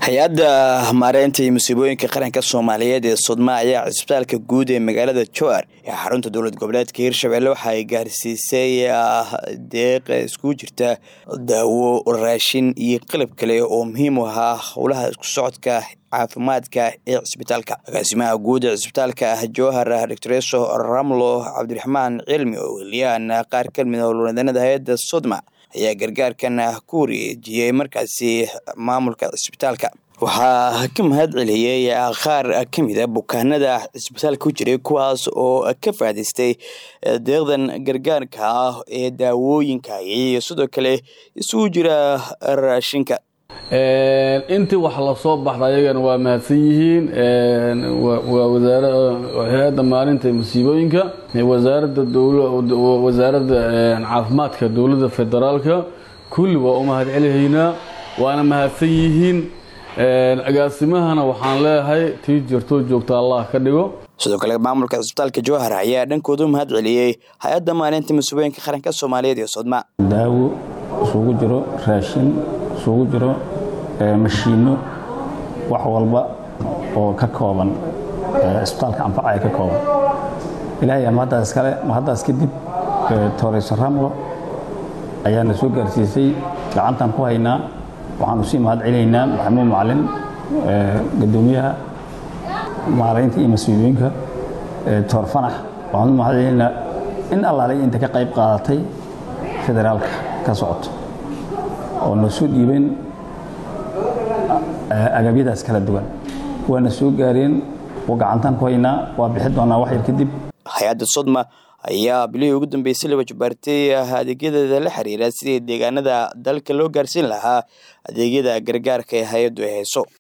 hay-adda maareynta iyo musiibooyinka qaranka soomaaliyeed ee sodma ayaa cisbitaalka guud ee magaalada jowar ee xarunta dowlad goboleedka hirshabelle waxa ay gaarsiisay deeq iskugu jirta daawo raashin iyo qalab kale oo muhiim u ahaa howlaha isku socodka caafimaadka ee cisbitaalka agaasimaha guud ee cisbitaalka jowhar doctoreso ramlo cabdiraxmaan cilmi oo weliyaan qaar kamid howlwadanada hay-adda sodma ayaa gargaarkan ku wareejiyey markaasi maamulka cisbitaalka waxaa ka mahad celiyey qaar ka mid a bukaanada cisbitaalka ku jiray kuwaas oo ka faa'idaystay deeqdan gargaarka ah ee daawooyinka iyo sidoo kale isugu jira raashinka intii wax lasoo baxda ayagana waa mahadsan yihiin waa hay-adda maalinta musiibooyinka wasaaradda wasaaradda caafimaadka dowladda federaalka kulli waa u mahad celihaynaa waana mahadsan yihiin agaasimahana waxaan leeyahay tii jirtoo joogta allah ka dhigo sidoo kale maamulka cisbitaalka jowhar ayaa dhankooda u mahad celiyey hay-adda maalinta musiibooyinka qaranka soomaaliyeed ee sodma daawo isugu jiro raashin isugu jiro mashiinno wax walba oo ka kooban cisbitaalka anfacaya ka kooban ilaahay mahaddaas kale mahaddaas kadib tooreyso ramlo ayaana soo gaarsiisay gacantaan ku haynaa waxaanu sii mahad celinaynaa maxamuud macalin gadoomiyaha maaraynta iyo mas-uuliyinka toor fanax waxaanu mahad celinaynaa in allaalay inta ka qayb qaadatay federaalka ka socoto oo na soo dhiibeen agabyadaas kala duwan waana soo gaareen oo gacantaan ku haynaa waa bixi doonaa wax yar kadib hay-adda sodma ayaa bilihii ugu dambeysay laba jabaartay adeegyadeeda la xiriira sidii deegaanada dalka loo gaarsiin lahaa adeegyada gargaarka ee hay-addu ay hayso